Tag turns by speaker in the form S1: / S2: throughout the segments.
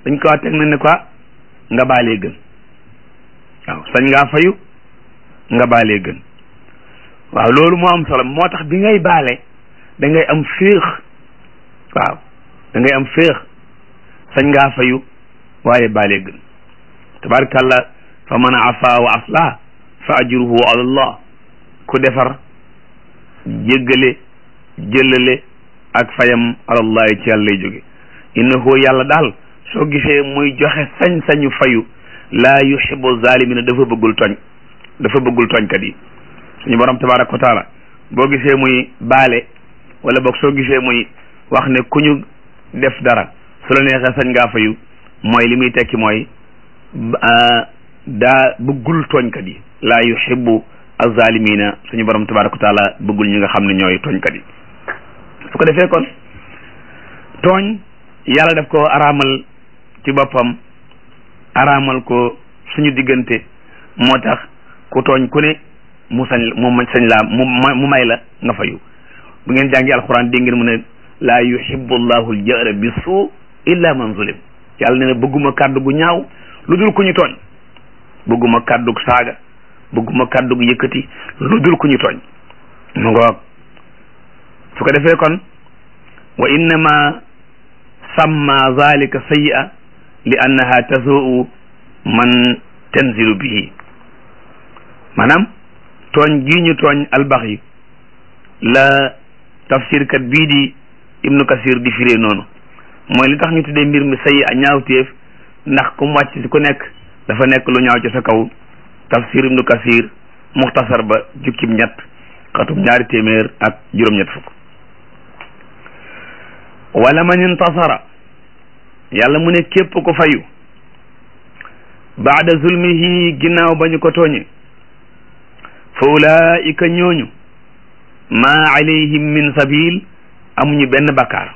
S1: dañ ko teg na ne quoi nga baalee gën waaw sañ ngaa fayu nga baalee gën waaw loolu moo am solo moo tax bi ngay baale da ngay am féex waaw da ngay am féex sañ ngaa fayu waaye baalee gën tabarakallah fa man afa wa aslah fa ajruhu ala allah ku defar jéggale jëllale ak fayam alallahi ci yàlla lay jóge innahu yàlla daal soo gisee muy joxe sañ-sañu fayu laa yuhibbu zalimina dafa bëggul tooñ dafa bëggul tooñkat yi suñu borom tabaraka wa taala boo gisee muy baale wala boog soo gisee muy wax ne ku ñu def dara su la neexee sañ ngaa fayu mooy li muy tekki mooy daa bëggul tooñkat yi laa yuhibbu azalimina suñu borom tabaraka wa taala bëggul ñi nga xam ne ñooy tooñkat yi su ko defee kon tooñ yàlla daf ko araamal ci boppam araamal ko suñu diggante moo tax ku tooñ ku ne mu sañ mu sañ laa mu mu may la nga fayu bu ngeen jàngi alquran dégg ngeen mu ne laa yuhibbu llahu aljahra bi suu illa man zulim yàlla ne na bëgguma kàddu gu ñaaw lu dul ku ñu tooñ bëgguma kàddu gu saaga bëgguma kàddu gu yëkkati lu dul ku ñu tooñ mu ngoog su ko defee kon wa innama samma zalika sayyi'a li annaha tasuu man tanzilu bihi maanaam tooñ gii ñu tooñ albax yi la tafsir kat bii di ibnu kasir di firee noonu mooy li tax ñu tuddee mbir mi sayyi'a ñaawteef ndax ku mu wàcc si ku nekk dafa nekk lu ñaaw ci sa kaw tafsir ibnu kasir muxtasar ba jukkib ñett xatum ñaari téeméer ak juróom-ñett fukk wala man intasara yàlla mu ne képp ko fayu baada zulmihi ginnaaw ba ñu ko tooñe fa ulaika ñooñu ma alayhim min sabil amuñu benn bakkaar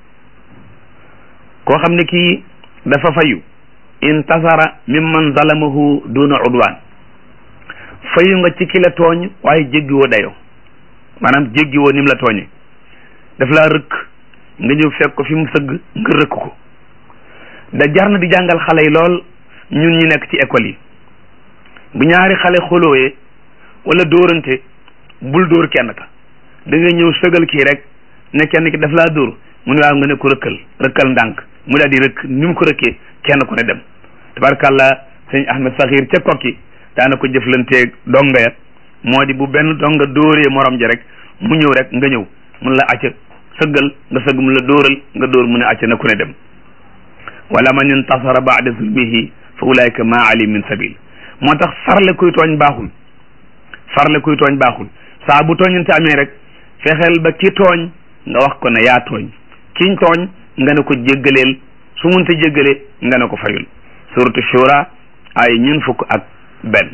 S1: koo xam ne kii dafa fayu intasara mimman zalamahu duna udwan fayu nga ci ki la tooñ waaye jéggiwoo dayo maanaam jéggiwoo nim la tooñe daf laa rëkk nga ñëw fekk ko fi mu sëgg nga rëkk ko da jar na di jàngal xale yi lool ñun ñu nekk ci école yi bu ñaari xale xolooyee wala dóorante bul dóor kenn ka da ngay ñëw sëgal kii rek ne kenn ki daf laa dóor mu ne waaw nga ne ko rëkkal rëkkal ndànk mu daal di rëkk ni mu ko rëkkee kenn ku ne dem tabarkàlla sëñ Ahmed Saxiir ca kokki daana ko jëflanteeg donga ya moo di bu benn donga dóoree morom ja rek mu ñëw rek nga ñëw mun la acca sëggal nga sëgg mu la dóoral nga dóor mu ne acca na ku ne dem wala man intasara baada zulmihi fa ulaika ma ali min sabil moo tax farle kuy tooñ baaxul farle kuy tooñ baaxul saa bu tooñante amee rek fexeel ba ki tooñ nga wax ko ne yaa tooñ kiñ tooñ nga ne ko jéggaleel su munta jéggale nga ne ko fayul suratu shura ay ñun fukk ak benn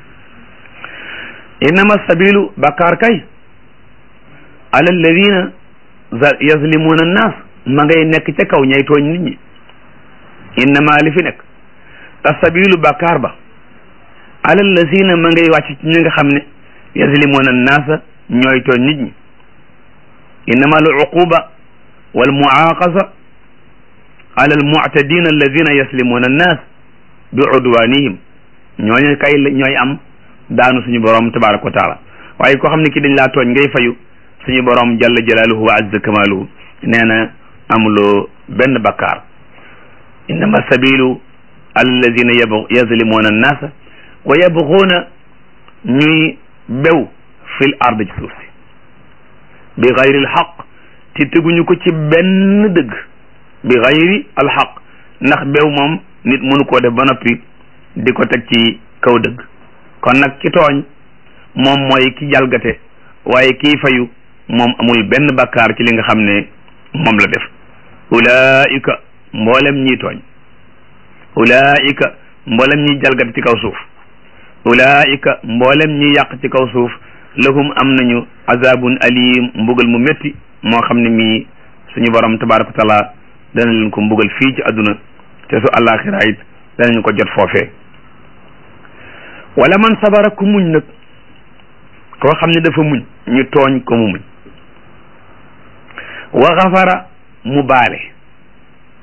S1: innama sabilu bakkaar kay ala alladina yazlimuna annas ma ngay nekk ca kaw ñay tooñ nit ñi innama li fi nekk asabilu bakkaar ba ala alladina ma ngay wàcc ci ñi nga xam ne yazlimuna annaasa ñooy tooñ nit ñi innama al uquba wal muaqasa ala al mu'tadina alladina yaslimuna annas bi udwanihim ñooñu kay ñooy am daanu suñu borom tabaraka wa taala waaye koo xam ne ki dañ laa tooñ ngay fayu suñu borom jalla jalaaluhu wa azza kamaaluhu nee na amuloo benn bakkaar innama sabilu ala alladina yazlimuna annaasa wa yabguuna ñuy bew fil ard ci suuf si bi gayri alxaq te teguñu ko ci benn dëgg bi gayri alxaq ndax bew moom nit mënu koo def ba noppi di ko teg ci kaw dëgg kon nag ki tooñ moom mooy ki jalgate waaye kii fayu moom amul benn bakkaar ci li nga xam ne moom la def ulaika mboolem ñiy tooñ ulaika mboolem ñiy jalgate ci kaw suuf ulaika mboolem ñi yàq ci kaw suuf lahum am nañu azabun alim mbugal mu métti moo xam ne mii suñu borom tabaraka wa taala dana leen ko mbugal fii ci àdduna te su àllaaxira it danañu ko jot foofee wala man sabara ku muñ nag koo xam ne dafa muñ ñu tooñ ko mu muñ wa xafara mu baale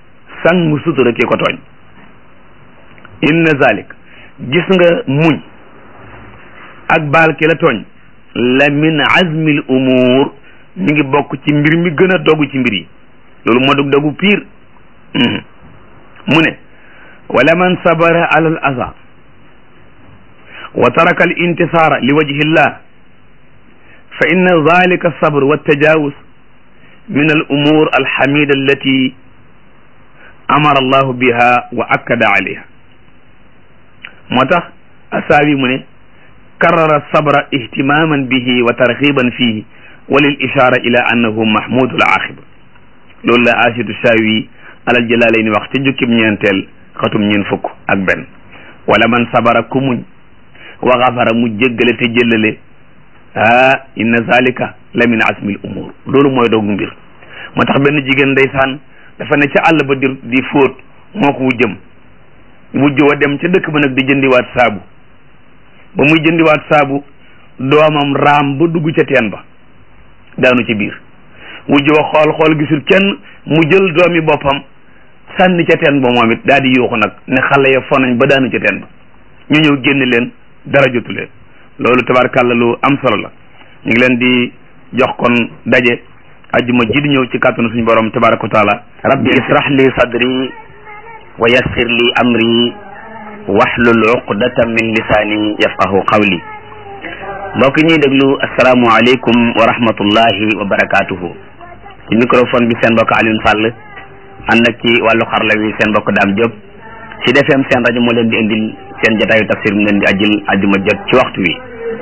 S1: sang sutura ki ko tooñ inna zalik gis nga muñ ak baal ki la tooñ la min azmil umur mi ngi bokk ci mbir mi gën a dogu ci mbir yi loolu moo dug dogu piir mu ne wala man sabara ala al aza wa taraka al intisara li wajhi llah fa inna zalika alsabr waltajawuz min al umur alhamida allati amara allahu biha wa akkada alayha moo tax asaawi mu ne karrara sabra ihtimaman bihi wa tarxiban fihi wa lil ishara ila annahu mahmudu al axiba loolu la asidu saawi alal jalaalayni wax ci jukkib ñeenteel xatum ñeen fukk ak benn wala man sabara ku muñ wa xafara mu jéggale te jëllale ah inna zalika la min asmil umur loolu mooy doogu mbir moo tax benn jigéen ndeysaan dafa ne ca àll ba di di fóot moo ko wujjëm wujj wa dem ca dëkk ba nag di jëndiwaat saabu ba muy jëndiwaat saabu doomam raam ba dugg ca teen ba daanu ci biir wujj wa xool xool gisul kenn mu jël doomi boppam sànni ca teen ba moom it daal di yuuxu nag ne xale ya fonañ ba daanu ca teen ba ñu ñëw génn leen dara jotu leen loolu tabarkàlla lu am solo la ñu ngi leen di jox kon daje ajjuma ji di ñëw ci kàttanu suñu borom tabaraka wa taala
S2: rabbi israh li sadri wa yassir li amri wahlul uqdatan min lisaani yafqahu qawli mbokk ñuy déglu asalaamu aleykum wa rahmatullahi wa barakatuhu ci microphone bi seen mbokk Alioune Sall ànd ak ci wàllu xarla wi seen mbokk Dame Diop ci DFM seen rajo moo leen di indil seen jotaayu tafsir mu leen di ajjil ajjuma jot ci waxtu wi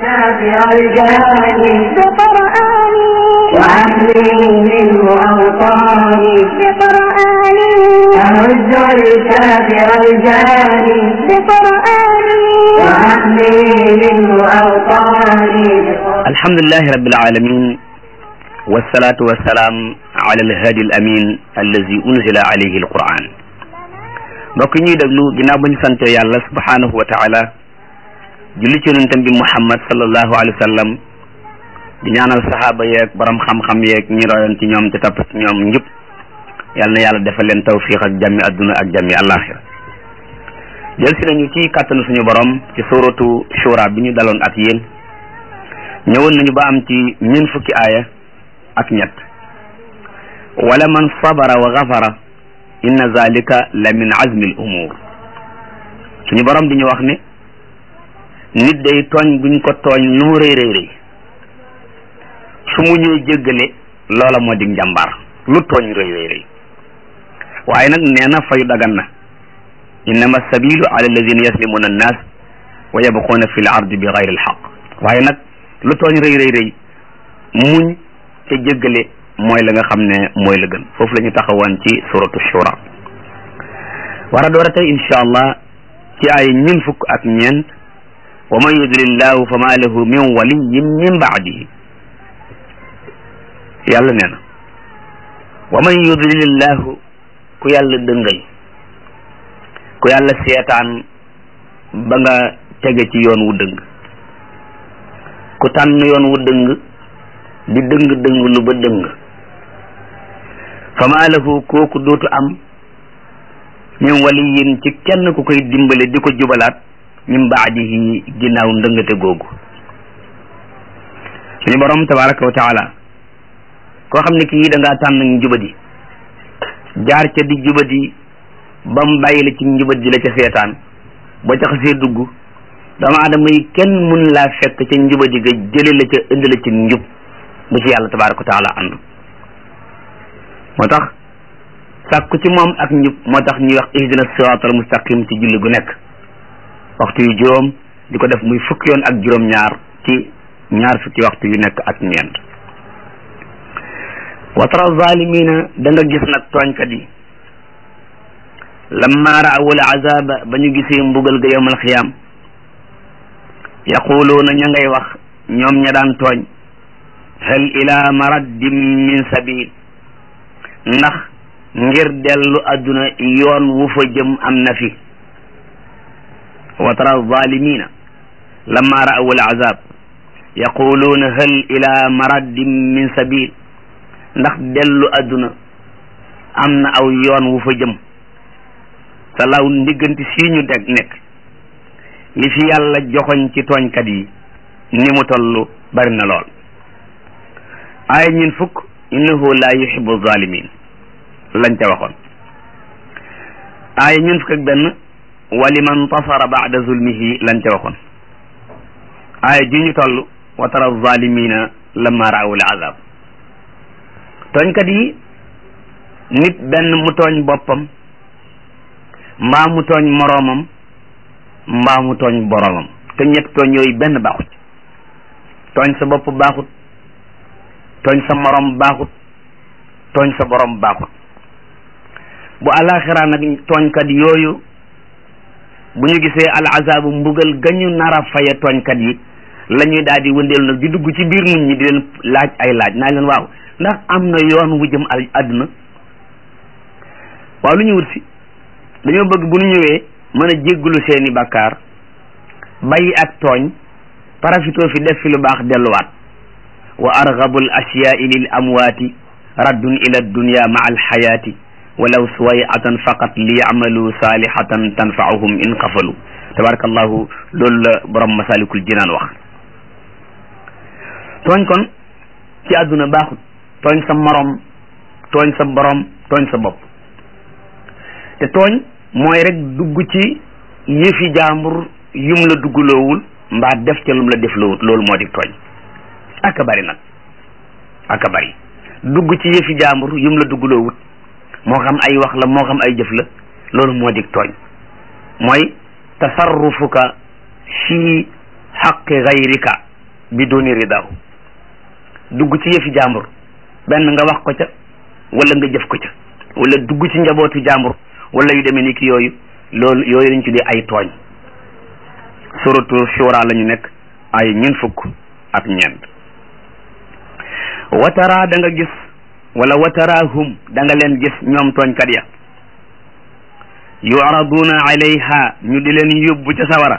S3: بقرآني وعهدي منه أوطاني بقرآني أمز الكافر الجاني بقرآني وعهدي منه أوطاني
S2: alhamdulillahi rabbil alamin wassalatu wassalaam ala alhadi al amin allazi unzila alayhi alquran mbokk ñuy déglu ginnaaw ba ñu sante yàlla subhanahu wa taala julli ci yonentam bi muhammad sallallahu alayhi wa sallam di ñaanal sahaaba yeeg borom xam-xam yeeg ñi royoon ci ñoom te topp ci ñoom njub yal na yàlla defal leen tawfiq ak jàmmi adduna ak jàmmi alaxira jël si nañu ci kàttanu suñu borom ci suratu shura bi ñu daloon ak yéen ñëwoon nañu ba am ci ñeent fukki aaya ak ñett wala man sabara wa gafara inna zalika la min azmi al umur suñu borom di ñu wax ne nit day tooñ buñ ko tooñ lu mu rëy rëy rëy su mu ñëw jéggale loola moo di njàmbaar lu tooñ rëy rëy rëy waaye nag nee na fayu dagan na innama sabilu ala alladina yaslimuna annas wa yabquuna fi l ardi bi gayri alxaq waaye nag lu tooñ rëy rëy rëy muñ te jéggale mooy la nga xam ne mooy la gën foofu la ñu taxawoon ci suratu shura war a door a tey insha allah ci ay ñun fukk ak ñeent wa man yudlillahu fa ma lahu min waliyin min baadihi yàlla nee na wa man yudlilillahu ku yàlla dëngal ku yàlla seetaan ba nga tege ci yoon wu dëng ku tànn yoon wu dëng di dëng dëng lu ba dëng fa maa lahu kooku dootu am min waliyin ci kenn ku koy dimbale di ko jubalaat min baadihi ginnaaw ndëngate googu suñu borom tabaraka wa taala koo xam ne kii da ngaa tànn njubadi jaar ca di jubadi ba mu bàyyi la ci njubadi la ca seetaan ba ca xasee dugg doomu aadama yi kenn mun laa fekk ca njubadi ga jële la ca indi la ci njub bu ci yàlla tabaraka wa taala ànd moo tax sàkku ci moom ak njub moo tax ñuy wax ihdina siraatal mustaqim ci julli gu nekk waxtu yu juróom di ko def muy fukki yoon ak juróom ñaar ci ñaar fukki waxtu yu nekk ak ñeent wa tara zalimina da nga gis nag tooñkat yi lamma raawul azaba ba ñu gisee mbugal ga yawmal xiyaam yaquluuna ña ngay wax ñoom ña daan tooñ hal ila maraddim min sabil ndax ngir dellu adduna yoon wu fa jëm am na fi wa tara zalimina lamma raawul azab yaquluuna hal ila maraddim min sabil ndax dellu adduna am na aw yoon wu fa jëm sa law ndigganti sii ñu teg nekk li fi yàlla joxoñ ci tooñkat yi ni mu toll bari na lool aaya ñin fukk innahu la yuhibbu zalimin lañ ca waxoon aaya ñun fukk ak benn waliman tasara ba'da zulmihi lañ ca waxoon aaya ji ñu toll wa tara zalimina lamma raawu al azab tooñkat yi nit benn mu tooñ boppam mbaa mu tooñ moroomam mbaa mu tooñ boroomam te ñett tooñ yooyu benn baaxut tooñ sa bopp baaxut tooñ sa moroom baaxut tooñ sa boroom baaxut bu alaxira nag tooñkat yooyu bu ñu gisee al azabu mbugal gañu nar a faye tooñkat yi la ñuy daal di wëndeelu nag di dugg ci biir nit ñi di leen laaj ay laaj naa leen waaw ndax am na yoon wu jëm al àdduna waaw lu ñu wut si dañoo bëgg bu ñu ñëwee mën a jéggulu seeni bàkkaar bàyyi ak tooñ parafitoo fi def fi lu baax delluwaat wa argabul asyaai lil amwaati raddun ila dunya maa alxayaati walaw suwayatan faqat li yamalu salihatan tanfaahum in qafalu tabarakallahu loolu la borom masalikul jinaan wax tooñ kon ci àdduna baaxut tooñ sa morom tooñ sa borom tooñ sa bopp te tooñ mooy rek dugg ci yëfi jaambur yum la duggaloowul mbaa def ca lum la def loowut loolu moo di tooñ aka bari nag aka bari dugg ci yëfi jaambur yum la duggaloowut moo xam ay wax la moo xam ay jëf la loolu moo di tooñ mooy tasarrufuka fi xaqi gayrika biduni ridahu dugg ci yëfi jaambur benn nga wax ko ca wala nga jëf ko ca wala dugg ci njabootu jaambur wala yu demee ni ki yooyu loolu yooyu lañ tuddee ay tooñ suratu shura la ñu nekk ay ñeent fukk ak ñeent watara da nga gis wala watarahum da nga leen gis ñoom tooñkat ya yuraduna alayha ñu di leen yóbbu ca sawara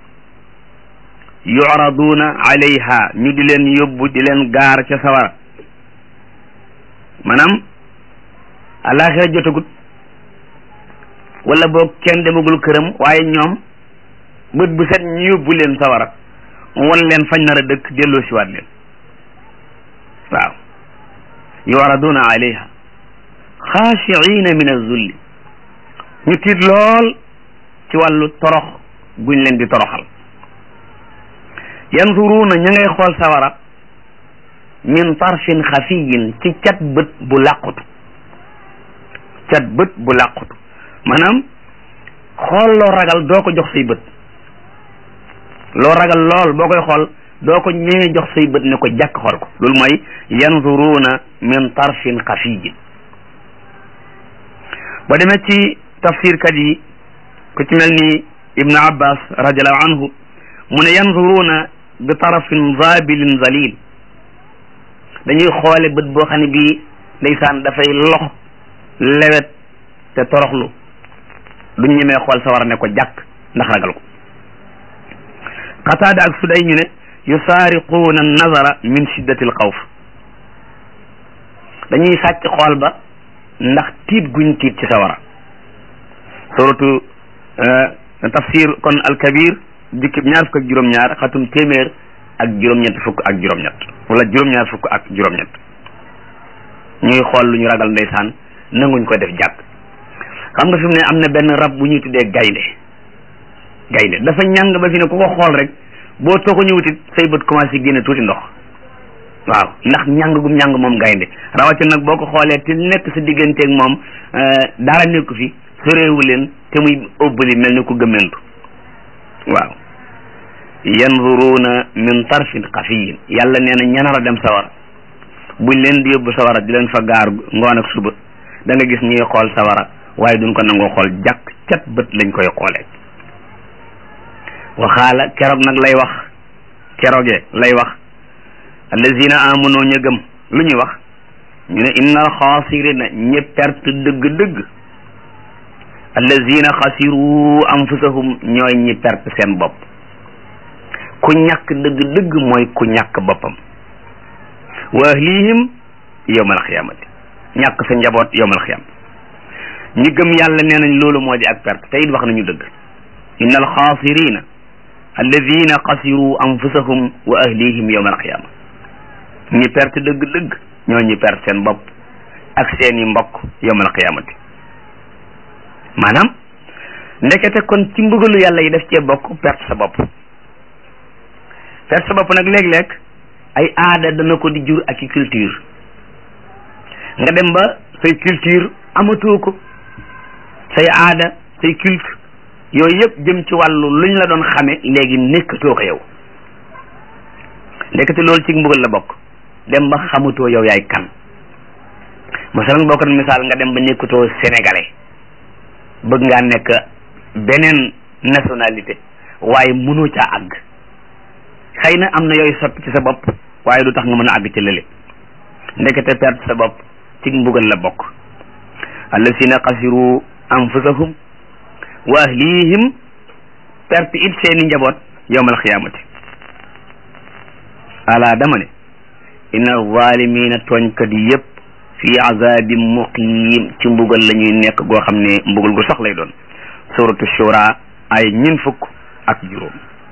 S2: yuraduna alayha ñu di leen yóbbu di leen gaar ca sawara maanaam alaxira jotagut wala boog kenn demagul këram waaye ñoom bët bu set ñu yóbbu leen sawara wan leen fañ nar a dëkk delloo siwaat leen waaw yuraduna alayha xaashiina min azulli ñu tiit lool ci wàllu torox guñ leen di toroxal yanzuruuna ña ngay xool sawara min tarfin xafiyin ci cat bët bu làqutu cat bët bu làqutu maanaam xool loo ragal doo ko jox say bët loo ragal lool boo koy xool doo ko ñëwee jox say bët ne ko jàkk xool ko loolu mooy yanzuruuna min tarfin xafiyin ba demee ci tafsirkat yi ku ci mel ni ibnu abbas radiallahu anhu mu ne yanzuruuna bi tarafin zabilin zalil dañuy xoole bët boo xam ne bii ndeysaan dafay lox lewet te toroxlu duñ ñemee xool sawar ne ko jàkk ndax ragal ko qataada ak suday ñu ne yusaariquuna nazara min shiddati alxawf dañuy sàcc xool ba ndax tiit guñ tiit ci sawara suratu tafsir kon alkabir jukkib ñaar fukk ak juróom-ñaar xatum téeméer ak juróom-ñett fukk ak juróom-ñett wala juróom-ñaar fukk ak juróom-ñett ñuy xool lu ñu ragal ndeysaan nanguñ ko def jàkk xam nga fi mu ne am na benn rab bu ñuy tuddee gaynde gaynde dafa ñàng ba fi ne ku ko xool rek boo too ko ñëwutit say bët commencé génne tuuti ndox waaw ndax ñàng gum ñàng moom gaynde rawatina nag boo ko xoolee te nekk sa digganteeg moom dara nekku fi soreewu leen te muy ëbbali mel ni ku gëmmentu waaw yanzuruuna min tarfin xafiyin yàlla nee na ñanar a dem sawara buñ leen di yóbbu sawara di leen fa gaar ngoon ak suba da nga gis ñuy xool sawara waaye duñ ko nangoo xool jàkk cat bët lañ koy xoolee waxaala keroog nag lay wax keroogee lay wax allazina amanu ña gëm lu ñuy wax ñu ne inna alxaasirina ñe perte dëgg-dëgg allazina xasiru anfusahum ñooy ñi perte seen bopp ku ñàkk dëgg-dëgg mooy ku ñàkk boppam wa ahlihim yowmal xiyaamati ñàkk sa njaboot yowmal xiyaam ñi gëm yàlla nee nañ loolu moo di ak perte te it wax nañu dëgg inna alxaasirina alladina xasiru anfusahum wa ahlihim yawma alqiyama ñi perte dëgg-dëgg ñoo ñi perte seen bopp ak seeni mbokk yawma alqiyamati maanaam ndekete kon ci mbugalu yàlla yi def cee bokk perte sa bopp perte sa bopp nag léeg-léeg ay aada dana ko di jur ak i culture nga dem ba say culture amatoo ko say aada say culte yooyu yëpp jëm ci wàllu luñ la doon xame léegi nekkatoo ko yow ndekete loolu ci mbugal la bokk dem ba xamatoo yow yaay kan masalan boo ko doon misaal nga dem ba nekkatoo sénégalais bëgg ngaa nekk beneen nationalité waaye mënoo caa àgg xëy na am na yooyu soppi ci sa bopp waaye du tax nga mën a àgg ci lële ndekete perte sa bopp ci mbugal la bokk allasina xasiru anfusahum wa ahlihim perte it seeni njaboot yawmal xiyaamati ala dama ne inna zalimina tooñkat yi yëpp fi azabin muqim ci mbugal la ñuy nekk goo xam ne mbugal gu sax lay doon suratu shura ay ñin fukk ak juróom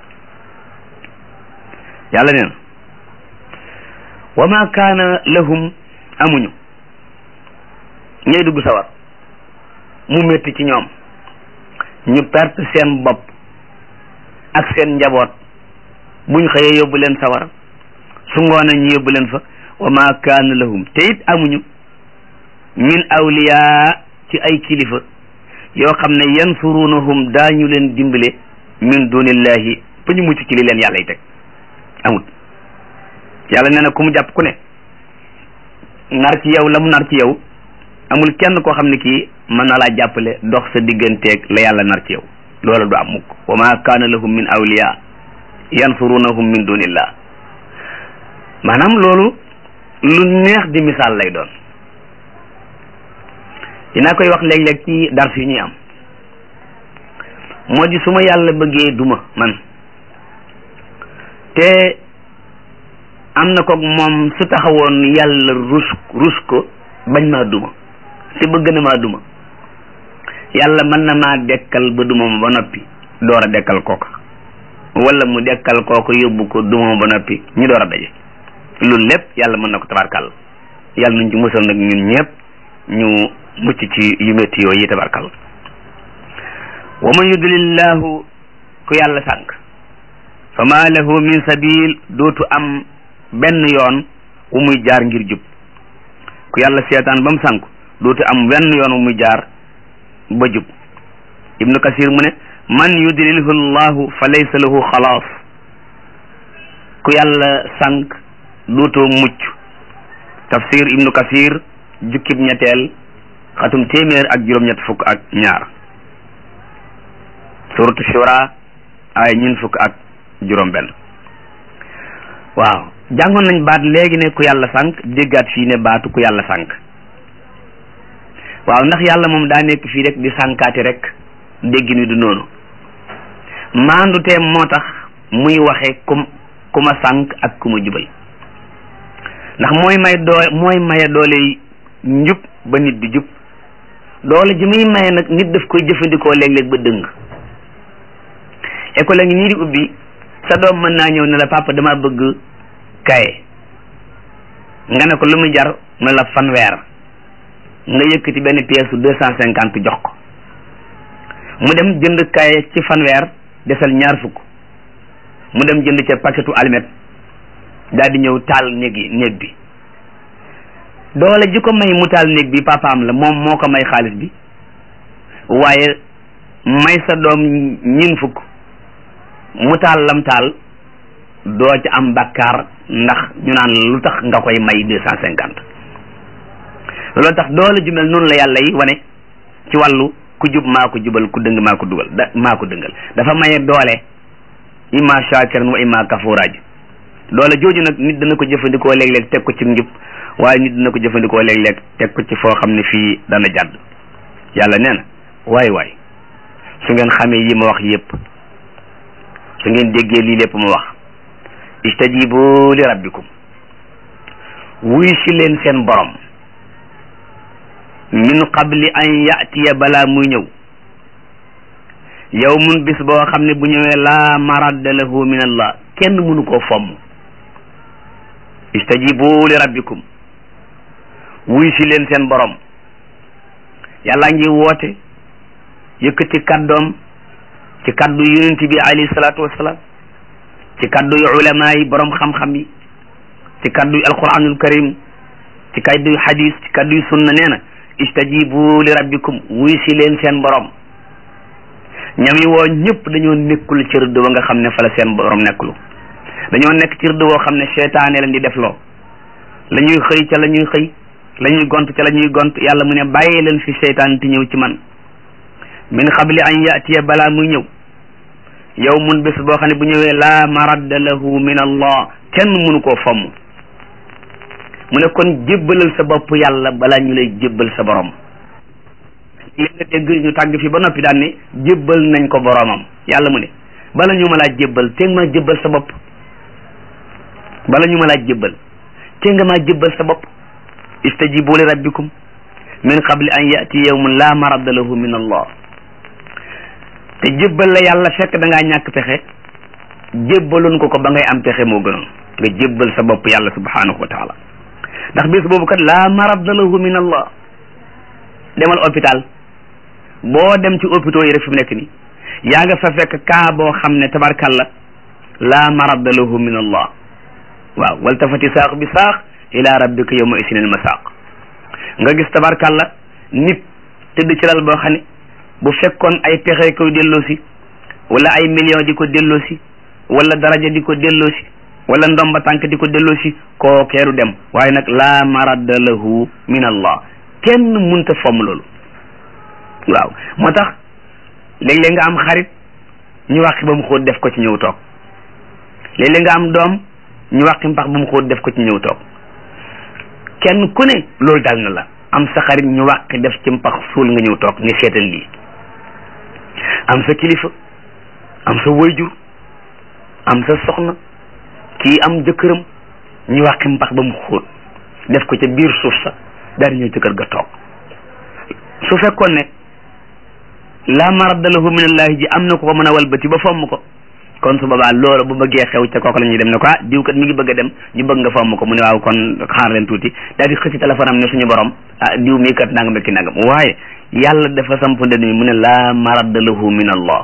S2: yàlla nee na wa ma kaana lahum amuñu ñay dugg sawar mu métti ci ñoom ñu perte seen bopp ak seen njaboot buñ xëyee yóbbu leen sawar su ngoonee ñu yóbbu leen fa wa ma kaana lahum te it amuñu min awliya ci ay kilifa yoo xam ne yansurunahum daañu leen dimbale min dunillahi ba ñu mucc ci li leen yàlla yi teg amut yàlla nee na ku mu jàpp ku ne nar ci yow la mu nar ci yow amul kenn koo xam ne kii mën na laa jàppale dox sa digganteeg la yàlla nar ci yow loola du am mukk wa ma kaana lahum min awliya yansurunahum min dunillah maanaam loolu lu neex di misaal lay doon dinaa koy wax léeg-léeg ci dars yi ñuy am moo di su ma yàlla bëggee duma man te am na ko moom su taxawoon yàlla rus rus ko bañ maa duma te bëgg na maa duma yàlla mën na maa dekkal ba duma ma ba noppi door a dekkal kooka wala mu dekkal kooka yóbbu ko duma ma ba noppi ñu door a daje loolu lépp yàlla mën na ko tabarkal yàlla nañ ci musal nag ñun ñëpp ñu mucc ci yu métti yooyu tabarkal wa man yudlillahu ku yàlla sànk fa ma lahu min sabil dootu am benn yoon wu muy jaar ngir jub ku yàlla seetaan ba mu sànk dootu am benn yoon wu muy jaar ba jub ibnu kasir mu ne man yudlilhu llahu fa laysa lahu xalaas ku yàlla sànk dootoo mucc tafsir ibnu kasir jukkib ñetteel xatum téeméer ak juróom-ñett fukk ak ñaar suratu shura ay ñun fukk ak juróom benn waaw jàngoon nañ baat léegi ne ku yàlla sànk déggaat fii ne baatu ku yàlla sànk waaw ndax yàlla moom daa nekk fii rek di sànkaati rek déggi ni du noonu maandu teem moo tax muy waxe ku ku ma sànk ak ku ma jubal ndax mooy may doole mooy maye doole njub ba nit di jub doole ji muy maye nag nit daf koy jëfandikoo léeg-léeg ba dëng école ngi nii di ubbi sa doom mën naa ñëw ne la papa dama bëgg kaye nga ne ko lu mu jar mu ne la fanweer nga yëkkati benn pièce su deux cent cinquante jox ko mu dem jënd kaye ci fanweer desal ñaar fukk mu dem jënd ca paquetu almet daal di ñëw taal néeg yi néeg bi doole ji ko may mu taal néeg bi papaam la moom moo ko may xaalis bi waaye may sa doom ñin fukk mu taal lam taal doo ci am bakkaar ndax ñu naan lu tax nga koy may deux cent cinquante loolu tax doole ju mel noonu la yàlla yi wane ci wàllu ku jub maa ko jubal ku dëng maa ko dugal da maa ko dëngal dafa maye doole imma shakiran wa imma kafuraaj doole jooju nag nit dana ko jëfandikoo léeg-léeg teg ko ci njub waaye nit dana ko jëfandikoo léeg-léeg teg ko ci foo xam ne fii dana jàdd yàlla nee na waay waay su ngeen xamee yi ma wax yépp su ngeen déggee lii lépp ma wax istajibu li rabbikum wuy si leen seen borom min qabli an yatiya balaa muy ñëw yow mun bis boo xam ne bu ñëwee laa maradda lahu min allah kenn mënu koo fomm istajibu li rabbikum wuy si leen seen borom yàlla ngi woote yëkkati kàddoom ci kàddu yonent bi alayhi salaatu wasalaam ci kàddu yu ulama yi borom xam-xam yi ci kàddu yu alquranul karim ci kàddu yu hadis ci kàddu yu sunna nee na istajibu li rabbikum wuy si leen seen borom ñam yi woo ñëpp dañoo nekkul ci rëdd wa nga xam ne fa la seen borom nekkulu dañoo nekk ci rëdd woo xam ne seytaane leen di defloo la ñuy xëy ca la ñuy xëy la ñuy gont ca la ñuy gont yàlla mu ne bàyyi leen fi seytaan ti ñëw ci man min qabli an yatiya balaa muy ñëw yow mun bés boo xam ne bu ñëwee laa maradda lahu min allah kenn mënu koo fomm mu ne kon jébbalal sa bopp yàlla balaa ñu lay jébbal sa borom li nga dégg ñu tàgg fi ba noppi daan ne jébbal nañ ko boromam yàlla mu ne bala ñu ma laa jébbal te nga maa jébbal sa bopp bala ñu ma laa jébbal te nga maa jébbal sa bopp istajibu li rabbikum min qabli an yati yawmun la maradda lahu min allah te jébbal la yàlla fekk da ngaa ñàkk pexe jébbaloon ko ko ba ngay am pexe moo gënoon nga jébbal sa bopp yàlla subhanahu wa taala ndax bis boobu kat la maradda lahu min allah demal hôpital boo dem ci hôpitaux yi rek fi mu nekk ni yaa nga fa fekk kaa boo xam ne tabarkalla la maradda lahu min allah waaw waltafati saaq bi saaq ila rabbika yawma isin al masaq nga gis tabarkalla nit tëdd ci lal boo xam ne bu fekkoon ay pexe koy delloosi wala ay million di ko delloosi wala daraja di ko delloosi wala ndomba tànk di ko delloosi koo keeru dem waaye nag la maradda lahu min allah kenn munta fomm loolu waaw moo tax léeg-léeg nga am xarit ñu wàqi ba mu xóot def ko ci ñëw toog léeg-léeg nga am doom ñu wàqi mpax ba mu xóot def ko ci ñëw toog kenn ku ne loolu dal na la am sa xarit ñu wàqi def ci mpax suul nga ñëw toog ni seetal lii am sa kilifa am sa wayjur am sa soxna kii am jëkkëram ñu wàqi mpax ba mu xóot def ko ca biir suuf sa daal di ñëw ci kër ga toog su fekkoon ne la maradda lahu min allahi ji am na ko ko mën a walbati ba fomm ko kon su boobaa loolu bu bëggee xew ca kooku la ñuy dem ne ko ah diw kat mi ngi bëgg a dem ñu bëgg nga fomm ko mu ne waaw kon xaar leen tuuti daal di xëcc téléphone am ne suñu borom ah diw mii kat nangam ak ki nangam waaye yàlla dafa samp ndend mi mu ne la maradda lahu min allah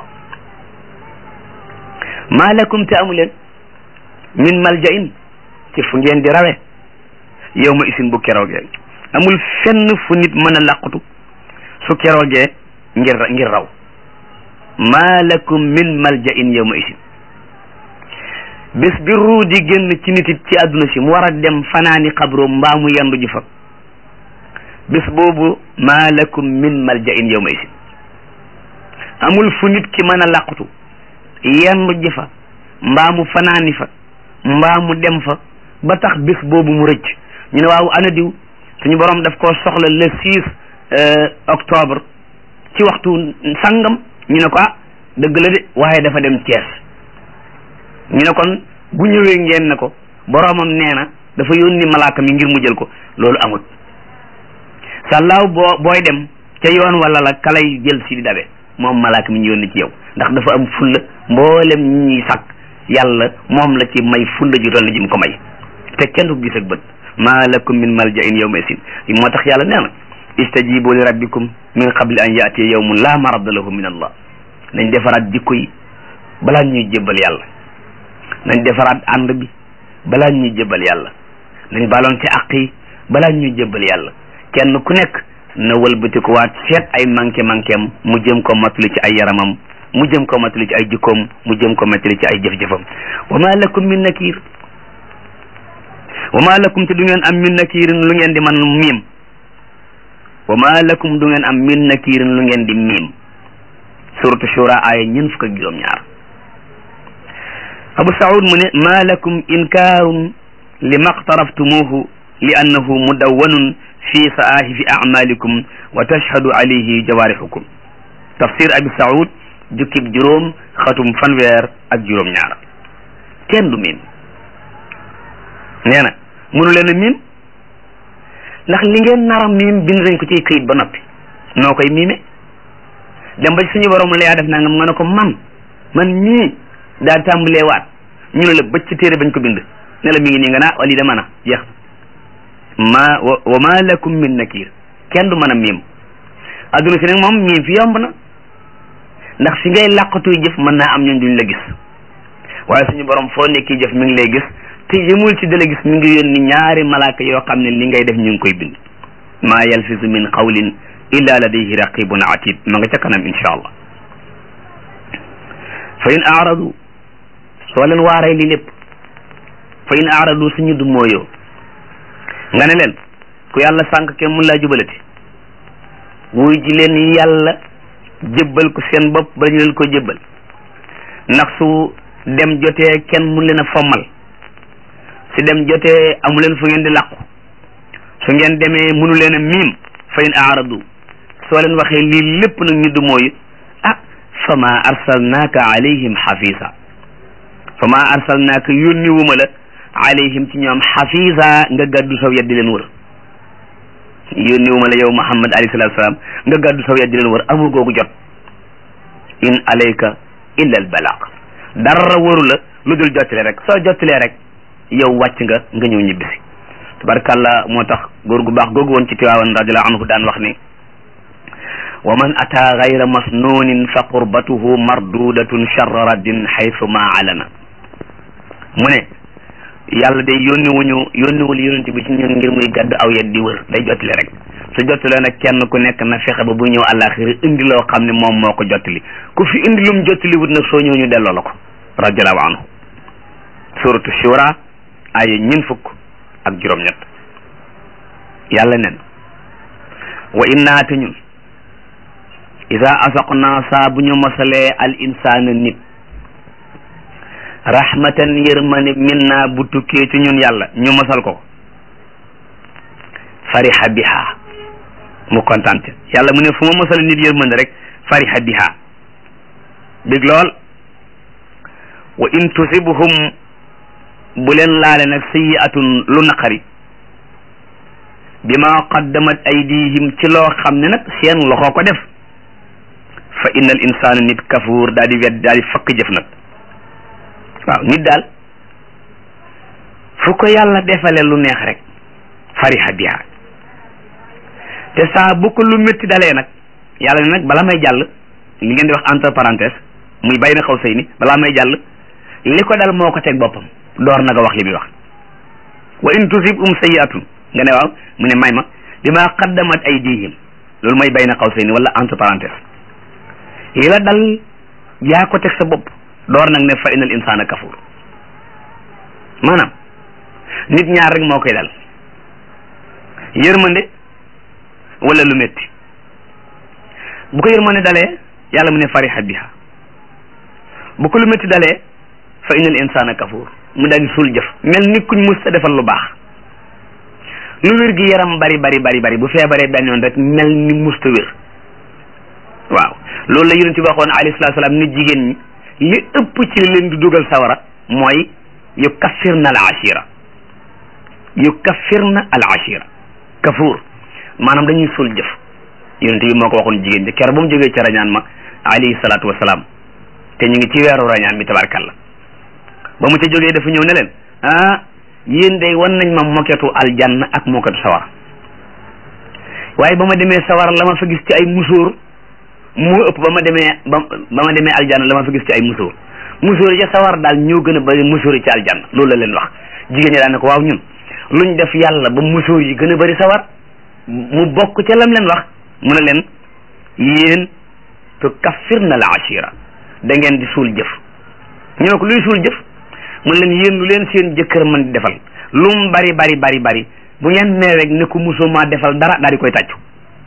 S2: maa lakum te amu leen min maljain ci fu ngeen di rawe yow ma isin bu keroogee amul fenn fu nit mën a làqutu su keroogee ngir ngir raw maa lakum min maljain yow ma isin bés bi ruu di génn ci nit it ci àdduna si mu war a dem fanaani xabro mbaa mu yendu ji fa bés boobu maa lakum min maljain yow ma isin amul fu nit ki mën a làqutu yendu ji fa mbaa mu fanaani fa mbaa mu dem fa ba tax bés boobu mu rëcc ñu ne waaw ana diw suñu borom daf koo soxla le six octobre ci waxtu sangam ñu ne ko ah dëgg la de waaye dafa dem Thiès ñu ne kon bu ñëwee ngeen ne ko boromam nee na dafa yónni malaaka mi ngir mu jël ko loolu amut sàllaaw boo booy dem ca yoon wala la kalay jël si di dabe moom malaaka mi ñu yónni ci yow ndax dafa am fulla mboolem ñi ñuy sàkk yàlla moom la ci may fulla ji toll ji mu ko may te kenn du ko gis ak bët maa lakum min maljain yawma isin moo tax yàlla nee na istajibu li rabbikum min qabli an yaatiya yawmun la maradda lahu min allah nañ defaraat jikko yi balaa ñuy jébbal yàlla nañ defaraat ànd bi balaa ñuy jébbal yàlla nañ baloon ci àq yi balaa ñuy jébbal yàlla kenn ku nekk na wëlbatiku waat seet ay manqué manquéem mu jëm ko matali ci ay yaramam mu jëm ko matali ci ay jikkoom mu jëm ko matali ci ay jëf-jëfam wa ma lakum min nakir wa ma lakum te du ngeen am min nakirin lu ngeen di man miim wa ma lakum du ngeen am min nakirin lu ngeen di miim suratu shura aaya ñeent fukk ak juróom ñaar abu saud mu ne ma lakum inkaarun li maqtaraftumuhu li annahu mudawwanun fi saahifi amalikum wa tashhadu alayhi jawaarixukum tafsir abi saud jukkib juróom xatum fanweer ak juróom ñaar kenn du miim nee na mënu leen a miim ndax li ngeen nara miim bind nañ ko ci këyit ba noppi noo koy miime dem ba suñu borom la yaa def nangam nga ne ko man man mii daa tàmbalee waat ñu ne la bëcc téere bañ ko bind ne la mi ngi nii nga naa wali da mën a jeex ma wa ma lakum min nakir kenn du mën a miim adduna si nag moom miim fi yomb na ndax fi ngay làqatuy jëf mën naa am ñun duñ la gis waaye suñu borom foo nekki jëf mi ngi lay gis te yëmul ci dala gis mi ngi yónni ñaari malaaka yoo xam ne li ngay def ñu ngi koy bind maa yalfisu min qawlin illa ladayhi raqibun atid ma nga ca kanam insha allah fa in aradu soo leen waaree li lépp fa in aradu suñu du mooyoo nga ne leen ku yàlla sànq kenn mun laa jubalati wuy ji leen yàlla jébbal ko seen bopp ba ñu leen ko jébbal ndax su dem jotee kenn mun leen a fommal su dem jotee amu leen fu ngeen di làqu su ngeen demee munu leen a miim fa in aradu soo leen waxee lii lépp nag ñu du mooyu ah fa ma arsalnaaka alayhim xafisa fa ma arsalnaaka yónni wuma la alayhim ci ñoom xafisa nga gàddu saw yet di leen wër yónni wuma la yow muhammad alayhi salatu salaam nga gàddu saw yet di leen wër amul googu jot in alayka illa al balaq dara waru la lu dul jottale rek soo jottalee rek yow wàcc nga nga ñëw ñibbisi tabarkàllah moo tax góor gu baax googu woon ci tiwaawan radiallahu anhu daan wax ni wa man ata gayra masnunin fa qurbatuhu mardudatun charra raddin xaytu ma alana mu ne yàlla day yónni wuñu yónniwul yonent bi ci ñun ngir muy gàddu aw yet di wër day jottali rek su jottalee nag kenn ku nekk na fexe ba bu ñëw àllaaxira indi loo xam ne moom moo ko jottali ku fi indi lum jottali wut nag soo ñëw ñu delloo la ko radiallahu anhu suratu shura ay ñin fukk ak juróom-ñett yàlla nen wa innaa te ñun ida asaqna saa bu ñu mosalee al insaana nit rahmatan yërmande minna bu tukkee ci ñun yàlla ñu mosal ko fariha biha mu kontaan ca yàlla mu ne fu ma mosal nit yërmande rek fariha biha bég lool wa in tusibhum bu leen laale nag sayiatun lu naqari bima qaddamat aydihim ci loo xam ne nag seen loxo ko def fa inna al insana nit kafuur daal di wedd daal di fakk jëf nag waaw nit daal fu ko yàlla defale lu neex rek fariha biha te saa bu ko lu métti dalee nag yàlla ne nag bala may jàll li ngeen di wax entre parenthèse muy bay na xaw sëy ni balaa may jàll li ko dal moo ko teg boppam door na nga wax li muy wax wa in tusib um sayiatun nga ne waaw mu ne may ma bima qaddamat aydihim loolu mooy bay na xaw sëy ni wala entre parenthèse li la dal yaa ko teg sa bopp door nag ne fa inal insana kafur maanaam nit ñaar rek moo koy dal yërmande wala lu métti bu ko yërmande dalee yàlla mu ne fariha biha bu ko lu métti dalee fa inal insana kafur mu daal di suul jëf mel ni kuñ mus a defal lu baax lu wér gi yaram bari bari bari bari bu feebaree benn yoon rek mel ni musta wér waaw loolu la yonent bi waxoon alayhi salaatu salaam nit jigéen ñi li ëpp ci li leen di dugal sawara mooy yu kaffirna al ashira yu kaffirna al ashira kafuur maanaam dañuy suul jëf yonent bi moo ko waxoon jigéen ñi keroog ba mu jógee ci rañaan ma alayhi salaatu wasalaam te ñu ngi ci weeru rañaan bi tabarkalla ba mu ca jógee dafa ñëw ne leen ah yéen day wan nañ ma moketu aljanna ak moketu sawara waaye ba ma demee sawara la ma fa gis ci ay musóor moo ëpp ba ma demee ba ba ma demee aljanna la ma fa gis ci ay musóor musóor ya sawar daal ñoo gën a bari musóor yi ci aljanna loolu la leen wax jigéen ñi daan ne ko waaw ñun luñ def yàlla ba musóor yi gën a bari sawar mu bokk ca lam leen wax mu ne leen yéen tu kaffirna al ashira da ngeen di suul jëf ñu ne ko luy suul jëf mu ne leen yéen lu leen seen jëkkër mën di defal lu mu bari bari bari bari bu ngeen nee rek ne ko musoo maa defal dara daal di koy tàccu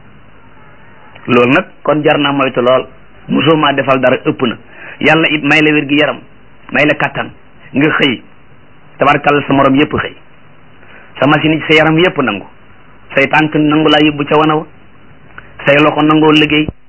S2: loolu nag kon jar naa moytu lool musoo maa defal dara ëpp na yàlla it may la wér gi yaram may la kattan nga xëy tabarkal sa morom yépp xëy sa machine yi sa yaram yépp nangu say tànk nangu laa yóbbu ca wana wa say loxo nangoo liggéey